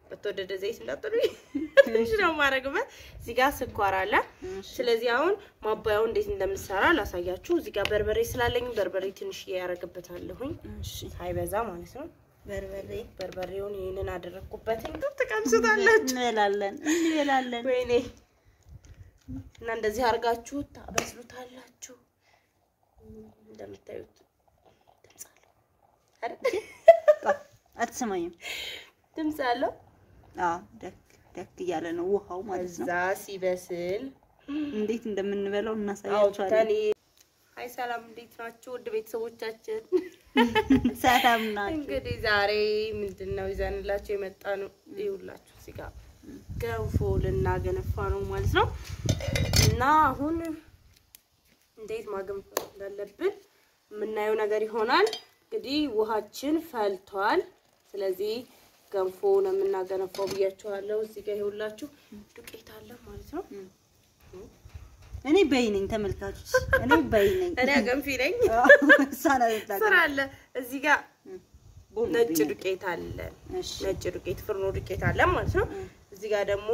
በተወደደ ዘይት እንዳጥሉ ትንሽ ነው የማደርግበት። እዚህ ጋር ስኳር አለ። እሺ ስለዚህ አሁን ማባያው እንዴት እንደምሰራ ላሳያችሁ። እዚህ ጋር በርበሬ ስላለኝ በርበሬ ትንሽ ያደርግበታለሁኝ እሺ ሳይበዛ ማለት ነው። በርበሬ በርበሬውን ይህንን አደረግኩበትኝ ትቀምሱታላችሁ። እንበላለን እንበላለን። ወይኔ እና እንደዚህ አድርጋችሁ ታበስሉታላችሁ። እንደምታዩት ድምፅ አለው አይደል? አትሰማኝም? ድምፅ አለው። አዎ ደክ ደክ እያለ ነው ውሃው ማለት ነው። እዛ ሲበስል እንዴት እንደምንበላው አውጥተን እናሳያችኋለን። ሀይ ሰላም፣ እንዴት ናችሁ ውድ ቤተሰቦቻችን? ሰላም ናችሁ? እንግዲህ ዛሬ ምንድን ነው ይዘንላችሁ የመጣ ነው። ይኸውላችሁ እዚህ ጋር ገንፎ ልናገነፋ ነው ማለት ነው። እና አሁን እንዴት ማገንፋት እንዳለብን የምናየው ነገር ይሆናል። እንግዲህ ውሃችን ፈልቷል። ስለዚህ ገንፎ ነው የምናገነፋው ብያችኋለሁ። እዚህ ጋር ይኸውላችሁ ዱቄት አለ ማለት ነው። እኔ በይ ነኝ ተመልካቾች፣ እኔ በይ ነኝ። እኔ አገንፊ ነኝ። እሷ ናት የምታውቀው። ስራ አለ እዚህ ጋር ቦሎ ነጭ ብኝ። ዱቄት አለ እሺ ነጭ ዱቄት ፍርኖ ዱቄት አለ ማለት ነው። እዚህ ጋር ደግሞ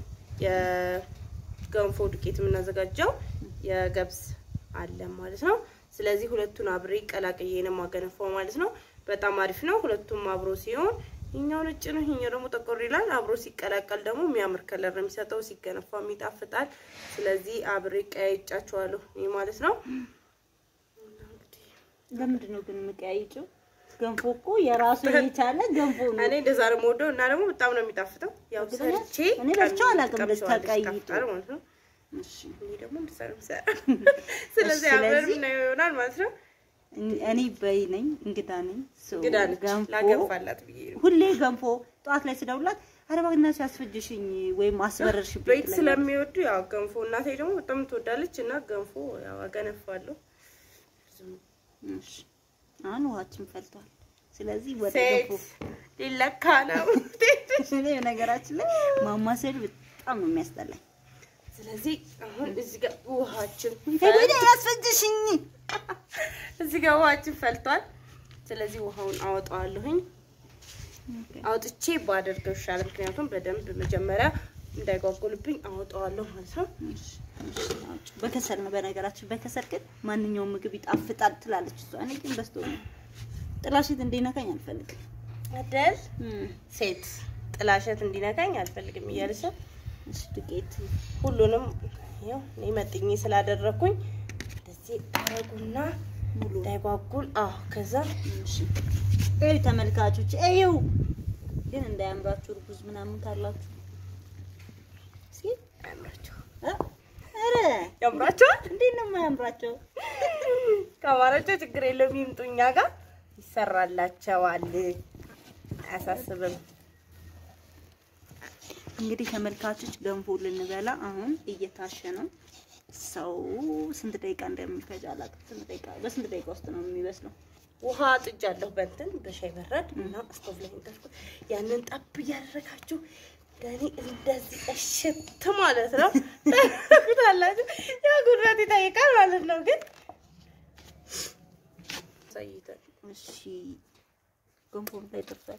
የገንፎ ዱቄት የምናዘጋጀው የገብስ አለ ማለት ነው። ስለዚህ ሁለቱን አብሬ ቀላቅዬ ነው የማገነፋው ማለት ነው። በጣም አሪፍ ነው። ሁለቱም አብሮ ሲሆን ይኛው ነጭ ነው፣ ይኛው ደግሞ ጠቆር ይላል። አብሮ ሲቀላቀል ደግሞ የሚያምር ከለር ነው የሚሰጠው፣ ሲገነፋም ይጣፍጣል። ስለዚህ አብሬ ቀያይጫቸዋለሁ ይህ ማለት ነው። ለምንድን ነው ግን የምቀያይጭው? ገንፎ እኮ የራሱ የቻለ ገንፎ ነው። እኔ እንደዛ ነው የምወደው እና ደግሞ በጣም ነው የሚጣፍጠው። ያው እርግጠኛ? ሰርቼ እኔ በልቼው አላውቅም፣ ቀምሼዋለሁ፣ ተቀይጦ። ይጣፍጣል ማለት ነው። እሺ እኔ ደግሞ እንደዛ ነው የምሰራው። ስለዚህ አብረን ስለዚህ- የምናየው ይሆናል ማለት ነው። እኔ በይ ነኝ፣ እንግዳ ነኝ። ሰው እንግዳ ነች ገንፎ ላገንፋላት ብዬ ነው። ሁሌ ገንፎ ጠዋት ላይ ስደውላት ኧረ እባክሽ አስፈጅሽኝ ወይም አስበረርሽብኝ ቤት ትለኛለች። ስለሚወዱ ያው ገንፎ እናቴ ደግሞ በጣም ትወዳለች እና ገንፎ ያው አገነፋለሁ። እሺ አሁን ውሃችን ፈልቷል። ስለዚህ ወደ ሴት ገንፎ ሊለካ ነው። እኔ በነገራችን ላይ ማማሰል በጣም ነው የሚያስጠላኝ። ስለዚህ አሁን እዚህ ጋር ውሃችን ሄደ ያስፈጅሽኝ እዚህ ጋር ውሃችን ፈልቷል። ስለዚህ ውሃውን አወጣዋለሁኝ። አውጥቼ ባደርገው ይሻላል። ምክንያቱም በደንብ መጀመሪያ እንዳይጓጉልብኝ አወጣዋለሁ ማለት ነው። በከሰል ነው በነገራችን። በከሰል ግን ማንኛውም ምግብ ይጣፍጣል ትላለች እሷ። እኔ ግን በስቶ ነው ጥላሽት እንዲነካኝ አልፈልግም። አደል እም፣ ሴት ጥላሸት እንዲነካኝ አልፈልግም እያለች ነው። እሺ ዱቄት ሁሉንም ይኸው እኔ መጥኜ ስላደረኩኝ እንደዚህ አረጉና ሙሉ እንዳይጓጉል። አዎ ከዛ እሺ እዩ ተመልካቾች፣ እዩ ግን እንዳያምራችሁ እርጉዝ ምናምን ካላችሁ እስኪ አያምራቸው እ? ኧረ ያምራቸዋል። እንዴት ነው የማያምራቸው? ከአማራቸው ችግር የለውም ይምጡ እኛ ጋር ይሰራላቸዋል። አያሳስብም። እንግዲህ ተመልካቾች ገንፎ ልንበላ አሁን እየታሸ ነው። ሰው ስንት ደቂቃ እንደሚፈጅ አላውቅም። ስንት ደቂቃ በስንት ደቂቃ ውስጥ ነው የሚበስለው? ውሃ ጥጃለሁ በእንትን በሻይ በረድ እና ስቶቭ ላይ እንዳልኩ ያንን ጠብ እያደረጋችሁ ለእኔ እንደዚህ እሽት ማለት ነው ታላችሁ። ያው ጉልበት ይጠይቃል ማለት ነው። ግን ሳይተን እሺ ገንፎ ላይ ደርሷል።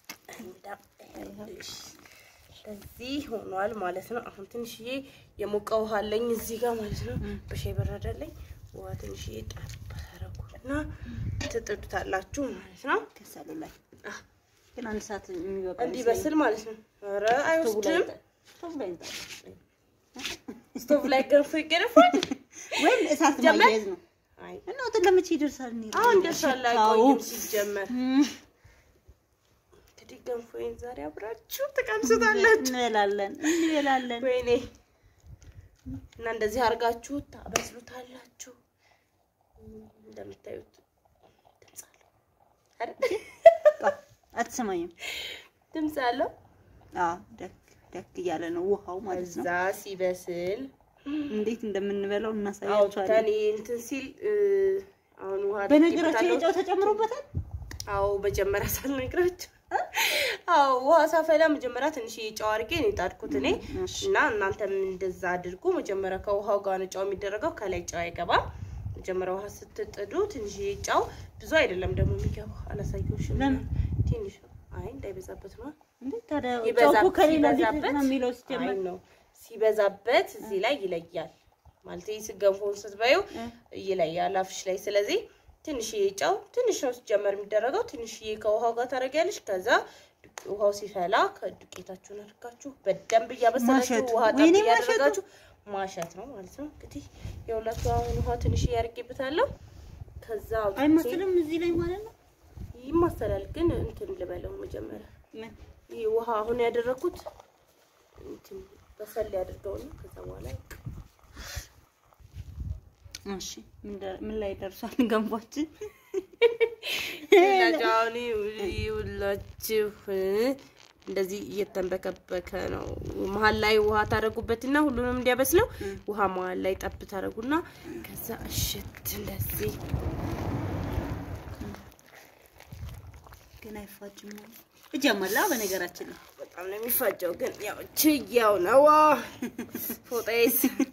እንደዚህ ሆኗል ማለት ነው። አሁን ትንሽዬ የሞቀ ውሃ አለኝ እዚህ ጋር ማለት ነው። በሻይ በረድ አለኝ ውሃ ትንሽዬ ጠብ ታረጉና ትጥዱታላችሁ ማለት ነው። ከሰሉ ላይ አ ግን አንድ ሰዓት የሚበቃ እንዲበስል ማለት ነው። ኧረ አይወስድም። ስቶቭ ላይ ይጣል። ስቶቭ ላይ ገንፎ ይገነፋል። ወይም እሳት ጀመር? ማያያዝ ነው አይ እና ወጥ ለመቼ ይደርሳል? እኔ አሁን ደርሷል። ሽታው። አይቆይም ሲጀመር። እም፣ እንግዲህ ገንፎዬን ዛሬ አብራችሁ ትቀምሱታላችሁ። እንበላለን እንበላለን። ወይኔ እና እንደዚህ አድርጋችሁ ታበስሉታላችሁ። እንደምታዩት ድምፅ አለው አይደል? አትሰማኝም? ድምፅ አለው። አዎ ደክ ደክ እያለ ነው ውሃው ማለት ነው። እዛ ሲበስል እንዴት እንደምንበላው አውጥተን እናሳያቸዋለን። እንትን ሲል እ፣ አሁን ውሃ በነገራችን ላይ አድርጌበታለሁ። ጨው ተጨምሮበታል። አዎ መጀመሪያ ሳልነግራችሁ አዎ ውሃ ሳፈላ መጀመሪያ ትንሽ ጨው አድርጌ ነው የጣድኩት እኔ እሺ። እና እናንተም እንደዛ አድርጉ። መጀመሪያ ከውሃው ጋር ነው ጨው የሚደረገው፣ ከላይ ጨው አይገባም። መጀመሪያ ውሃ ስትጥዱ ትንሽ ጨው ብዙ አይደለም ደግሞ የሚገባው። አላሳየሁሽም። ለምን? ትንሽ ነው አይ እንዳይበዛበት ነው። እንዴ ታዲያ ጨው ይበዛብ- እኮ ከሌላ እንዴት ሲበዛበት ነው የሚለው አይ ሲጀመር? ነው ሲበዛበት እዚህ ላይ ይለያል ማለት ይህ ገንፎውን ስትበይው እ። ይለያል አፍሽ ላይ። ስለዚህ ትንሽዬ ጨው ትንሽ ነው ሲጀመር የሚደረገው። ትንሽዬ ከውሃው ጋር ታደርጊያለሽ። ከዛ ዱቄ- ውሃው ሲፈላ ከዱቄታችሁን አድርጋችሁ በደንብ እያበሰላችሁ ማሸት። ውሃ ጠብ ወይኔ እያደረጋችሁ ማሸት ነው ማለት ነው። እንግዲህ የሁላችሁ አሁን ውሃ ትንሽ እያርጌበታለሁ። ከዛ አውጥቼ- አይመስልም እዚህ ላይ ማለት ነው። ይማሰላል ግን እንትን ልበለው መጀመሪያ ምን ይህ ውሃ አሁን ያደረኩት እንትን በሰል ያድርገው ነው። ከዛ በኋላ እሺ ምን ደር- ምን ላይ ደርሷል ገንፏችን? ይኸውላችሁ አሁን ይኸውላችሁ እንደዚህ እየተንበከበከ ነው። መሀል ላይ ውሃ ታደርጉበትና ሁሉንም እንዲያበስለው ውሃ መሀል ላይ ጠብ ታደርጉና ከዛ እሽት እንደዚህ ግን አይፋጅም ማለት እጀመላ በነገራችን ላይ በጣም ነው የሚፋጀው። ግን ያው ችያው ነው ፎጣዬስ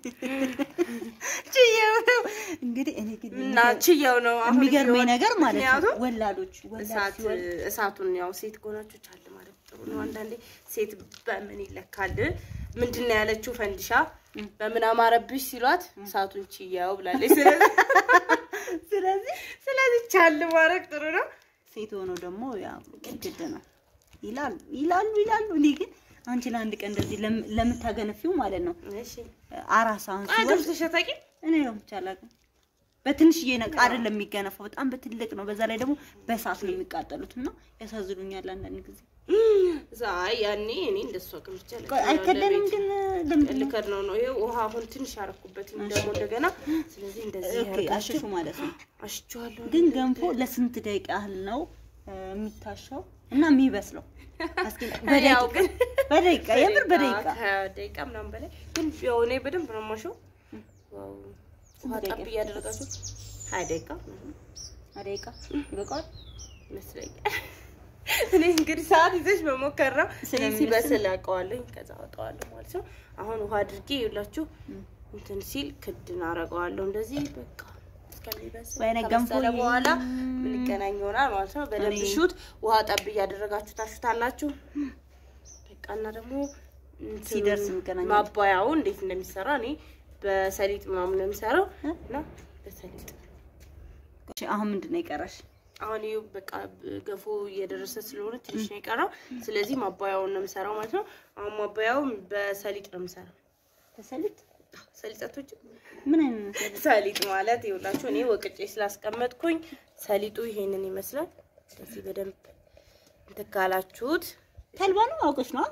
ችየው ነው እንግዲህ እኔ ግን እና ችያው ነው አሁን የሚገርመኝ ቢሆን ነገር ማለት ነው ምክንያቱም ወላዶች ወላድ እሳት ሲወልድ እሳቱን ያው ሴት ከሆናችሁ ቻል ማለት ጥሩ ነው። አንዳንዴ ሴት በምን ይለካል? ምንድን ነው ያለችው? ፈንዲሻ በምን አማረብሽ ሲሏት እሳቱን ችያው ብላለች። ስለዚህ ስለዚህ ስለዚህ ቻል ማድረግ ጥሩ ነው። ሴት ሆኖ ደግሞ ያው ግድ ነው ይላሉ ይላሉ ይላሉ። እኔ ግን አንቺ ለአንድ ቀን እንደዚህ ለም- ለምታገነፊው ማለት ነው እሺ አራሳውን ሲወልድ አገብተሽ አታውቂም? እኔ ነው ብቻ አላውቅም። በትንሽዬ ነቃ አይደለም የሚገነፋው፣ በጣም በትልቅ ነው። በዛ ላይ ደግሞ በእሳት ነው የሚቃጠሉት እና ያሳዝኑኛል አንዳንድ ጊዜ። ዛይ ያኔ እኔ እንደሱ አቅምቻ ቆይ አይከደንም ግን ለምንድን ነው? ልከድ ነው ነው ይሄ ውሃ አሁን ትንሽ ያረኩበት ደግሞ እንደገና ስለዚህ እንደዚህ ኦኬ አሽሹ ማለት ነው። አሽቸዋለሁ ግን ገንፎ ለስንት ደቂቃ ያህል ነው እ፣ የሚታሻው እና የሚበስለው? እስኪ ያው በደቂቃ ግን በደቂቃ የምር በደቂቃ ከደቂቃ ምናምን በላይ ግን ያው እኔ በደንብ ነው የማሸው። ዋው ውሃ ስንት ጠብ ደቂቃ? እያደረጋችሁ ሀያ ደቂቃ ምናምን ደቂቃ ይበቃዋል። ይመስለኛል። እኔ እንግዲህ ሰዓት ይዘሽ መሞከር ነው። ስለሚመስል- ሲበስል አውቀዋለኝ ከዛ አወጣዋለሁ ማለት ነው። አሁን ውሃ አድርጌ ይኸውላችሁ እንትን ሲል ክድን አደርገዋለሁ እንደዚህ በቃ እስከሚበስል ወይኔ ከበሰለ ገንፎ በኋላ ምንገናኝ ይሆናል ማለት ነው። በደንብ እኔ- ሹት ውሃ ጠብ እያደረጋችሁ ታሹታላችሁ። በቃ እና ደግሞ እንትን ሲደርስ እንገናኛለን። ማባያው እንዴት እንደሚሰራ እኔ በሰሊጥ ምናምን ነው የሚሰራው እ? እና በሰሊጥ እሺ፣ አሁን ምንድን ነው የቀረሽ? አሁን ይኸው በቃ ገፎ እየደረሰ ስለሆነ ትንሽ ነው የቀረው። ስለዚህ ማባያውን ነው የምሰራው ማለት ነው። አሁን ማባያውን በሰሊጥ ነው የምሰራው። ተሰሊጥ ሰሊጣቶች ምን አይነት ነው ሰሊጥ? ሰሊጥ ማለት ይኸውላችሁ እኔ ወቅጬ ስላስቀመጥኩኝ ሰሊጡ ይሄንን ይመስላል። ስለዚህ በደንብ እንትን ካላችሁት ተልባ ነው አውቀሽ ነው?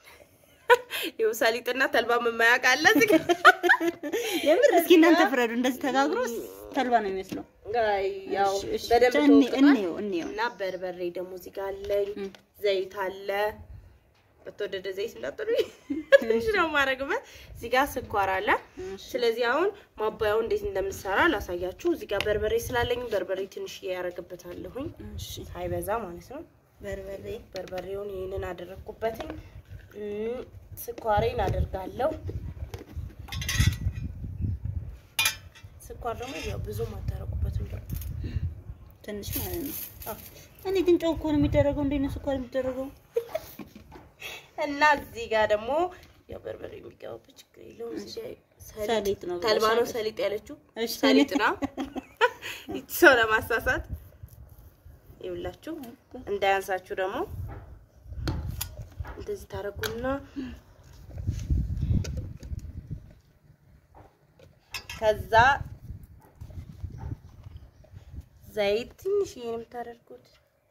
ይኸው ሰሊጥና ተልባ የማያውቅ አለ እዚህ ጋር። የምር እስኪ እናንተ ፍረዱ። እንደዚህ ተጋግሮ ተልባ ነው የሚመስለው። አይ ያው እሺ፣ እሺ፣ በደንብ ብቻ እኔ- ተወቅጧል። እንየው እንየው። እና በርበሬ ደግሞ እዚህ ጋር አለኝ። እም። ዘይት አለ። በተወደደ ዘይት እንዳጥሩ ትንሽ ነው የማደርግበት። እዚህ ጋር ስኳር አለ። እሺ። ስለዚህ አሁን ማባያው እንዴት እንደምሰራ ላሳያችሁ። እዚህ ጋር በርበሬ ስላለኝ በርበሬ ትንሽ ያደርግበታለሁኝ እሺ ሳይበዛ ማለት ነው። በርበሬ በርበሬውን ይህንን አደረግኩበትኝ። እም፣ ስኳሬን አደርጋለሁ። ስኳር ደግሞ ያው ብዙም አታረቁበትም ደግሞ ትንሽ ማለት ነው። አዎ። እኔ ግን ጨው እኮ ነው የሚደረገው። እንዴት ነው ስኳር የሚደረገው? እና እዚህ ጋር ደግሞ ያው በርበሬ የሚገባበት ችግር የለውም። እዚህ ጋር ሰሊጥ ነው ብለሻል። ተልባ ነው ሰሊጥ ያለችው እሺ፣ ሰሊጥ ነው። ይቺ ሰው ለማሳሳት ይኸውላችሁ እንዳያንሳችሁ ደግሞ እንደዚህ ታረጉና ከዛ ዘይት ትንሽ ይሄን የምታደርጉት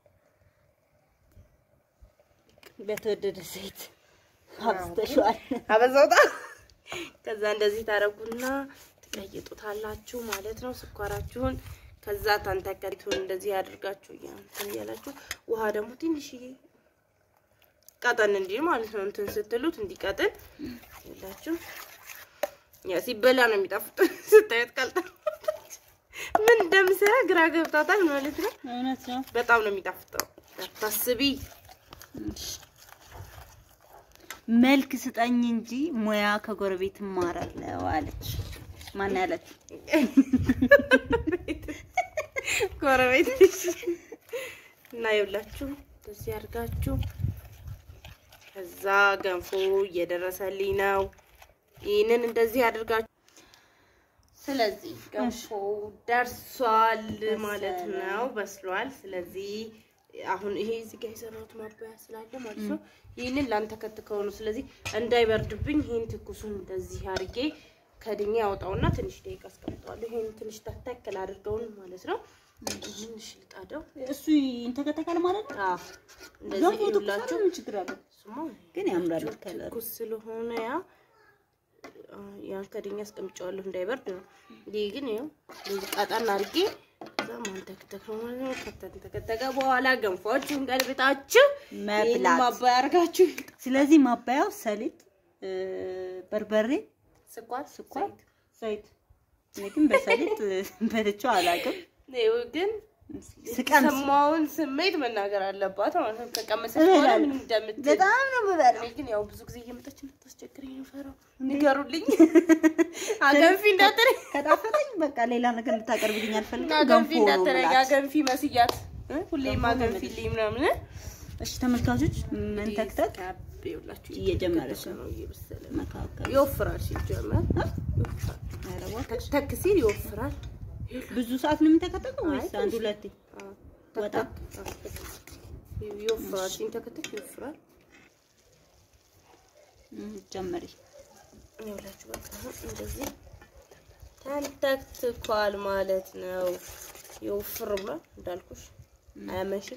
በተወደደ ዘይት አብዝተሽዋል። አበዛውታ ከዛ እንደዚህ ታረጉና ትቀይጡታላችሁ ማለት ነው ስኳራችሁን። ከዛ ታንተከሪቱን እንደዚህ አድርጋችሁ እንትን እያላችሁ ውሃ ደግሞ ትንሽዬ ቀጠን እንዲል ማለት ነው እንትን ስትሉት እንዲቀጥን ይላችሁ። ያ ሲበላ ነው የሚጣፍጥ። ስታዩት ቀልጣ ምን እንደምሰራ ግራ ገብታታል ማለት ነው። እውነት ነው። በጣም ነው የሚጣፍጠው። ታስቢ መልክ ስጠኝ እንጂ ሙያ ከጎረቤት እማራለሁ አለች። ማን ያለች? ጎረቤት እና ይኸውላችሁ እንደዚህ አድርጋችሁ ከዛ ገንፎ እየደረሰልኝ ነው። ይህንን እንደዚህ አድርጋችሁ ስለዚህ ገንፎ ደርሷል ማለት ነው፣ በስሏል። ስለዚህ አሁን ይሄ እዚህ ጋር የሰራሁት ማባያ ስላለ ማለት ነው ይህንን ላንተከትከው ነው። ስለዚህ እንዳይበርድብኝ ይህን ትኩሱን እንደዚህ አድርጌ ከድኜ ያወጣውና ትንሽ ደቂቃ አስቀምጠዋለሁ። ይህን ትንሽ ተተክል አድርገውን ማለት ነው። ይህን ሽልጣደው እሱ ይንተከተካል ማለት ነው። አዎ እንደዚህ ገንፎ ትኩስ ይውላችሁ። ምን ችግር አለው? እሱማ ግን ያምራል ከለሩ። ትኩስ ስለሆነ ያ ያን ከድኛ አስቀምጨዋለሁ እንዳይበርድ ነው። ይህ ግን ያው እንደዚህ ቀጠን አድርጌ እዛ ማንተክተክ ነው ማለት ነው። ከተንተከተከ በኋላ ገንፎዎቹን ገልብጣችሁ መብላት። ይህን ማባያ አድርጋችሁ ስለዚህ ማባያው ሰሊጥ፣ እ፣ በርበሬ፣ ስኳር ስኳር፣ ዘይት ዘይት። እኔ ግን በሰሊጥ በልቼው አላውቅም። ይኸው ግን ስቀምስ የተሰማውን ስሜት መናገር አለባት ማለት ነው። ከቀመሰች በኋላ እበላለሁ። ምን እንደምትል በጣም ነው የምበላው። እኔ ግን ያው ብዙ ጊዜ እየመጣች እንድታስቸግረኝ ነው ፈራው። ንገሩልኝ አገንፊ እንዳትለኝ ከጣፈጠኝ በቃ ሌላ ነገር እንድታቀርብልኝ አልፈልግም። አገንፊ ገንፎ ነው እንዳትለኝ የምላት። አገንፊ መስያት እ? ሁሌም አገንፊልኝ ምናምን እ? እሺ ተመልካቾች መንተክተክ ይኸውላችሁ እየጀመረች እየተከተከ ነው። ነው እየበሰለ ነው። መካከል ይወፍራል ሲጀመር ይወፍራል። ኧረ እባክህ። ተክ ሲል ይወፍራል። ብዙ ሰዓት ነው የሚተከተከው ወይስ አይ፣ አንድ ትንሽ። ሁለቴ? አዎ፣ ወጣ? ተክ ተክ። አዎ፣ ይወፍራል። ሲንተከተክ ይወፍራል። እም፣ ጀመሪ። ይኸውላችሁ በቃ አሁን እንደዚህ ተንተክትኳል ማለት ነው። ይወፍር ብሏል እንዳልኩሽ አያመሽም።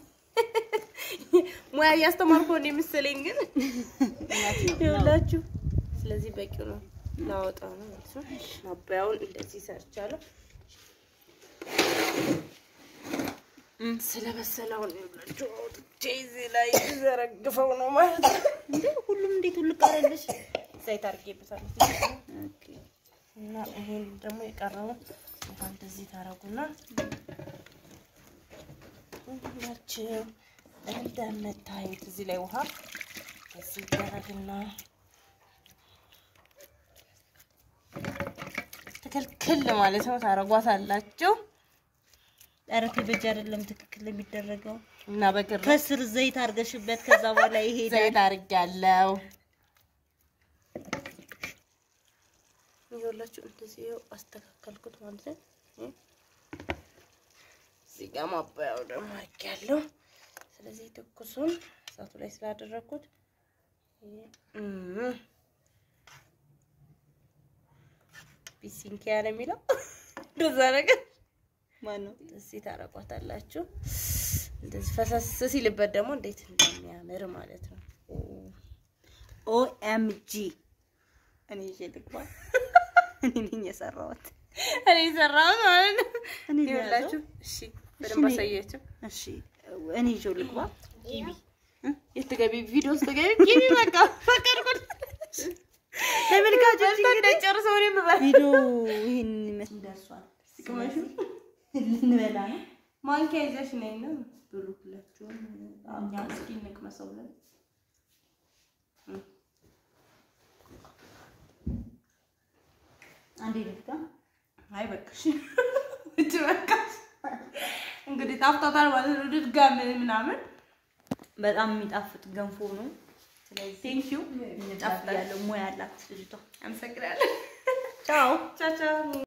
ሙያ እያስተማርኩ ነው የመሰለኝ ግን እውነት ነው። ይኸውላችሁ ስለዚህ በቂው ነው። ላወጣ ነው ማለት ነው። ማባያውን እንደዚህ ሰርቻለሁ። ስለበሰለውን ይኸውላችሁ አውጥቼ እዚህ ላይ ዘረግፈው ነው ማለት ነው። እንዴ ሁሉም እንዴት ሁልቅ አለልሽ? ዘይት አድርጌበታለሁ ኦኬ እና ይሄን ደግሞ የቀረውን ውሃ እንደዚህ ታረጉና ሁላችሁ እንደምታዩት እዚህ ላይ ውሃ እዚህ ይደረግና ትክልክል ማለት ነው ታረጓታላችሁ ኧረ በእጅ አይደለም ትክክል የሚደረገው። እና በግር ከስር ዘይት አድርገሽበት ከዛ በኋላ ይሄዳል። ዘይት አድርጊያለሁ። ይኸውላችሁ እንደዚህ ይኸው አስተካከልኩት ማለት ነው። እዚህ ጋር ማባያው ደግሞ አድርጊያለሁ። ስለዚህ ትኩሱን እሳቱ ላይ ስላደረግኩት እም፣ ቢሲንኪያ ነው የሚለው እንደዛ ነገር ማን ነው? እዚህ ታረቋታላችሁ። እንደዚህ ፈሰስ ሲልበት ደግሞ እንዴት እንደሚያምር ማለት ነው። ኦኤምጂ እኔ ይዤ ልግባ። እኔ ነኝ የሰራሁት። እኔ ሰራሁት ማለት ነው። እኔ ይኸውላችሁ፣ እሺ፣ በደንብ እኔ- አሳያችሁ። እሺ እኔ ይዤው ልግባ። ጊቢ የትገቢ ቪዲዮ ውስጥ ገቢ ጊቢ በቃ ፈቀድኩት። ተመልካቾች እንደጨርሰው ነው የምበላው። ቪዲዮ ይሄን ይመስል ደርሷል። ልንበላ ነው። ማንኪያ ይዘሽ ነይ ነው ብሉ ሁላችሁም። እኛ እስኪ እንቅመሰው ብለን አንዴ ልግባ። አይ በቃሽ እጅ በቃ እንግዲህ ጣፍጣታል ማለት ነው። ድጋሚ ምናምን በጣም የሚጣፍጥ ገንፎ ነው። ስለዚህ ቴንክ ዩ ጣፍ ያለው ሙያ ያላት ልጅቷ። አመሰግናለሁ። ቻው ቻው ቻው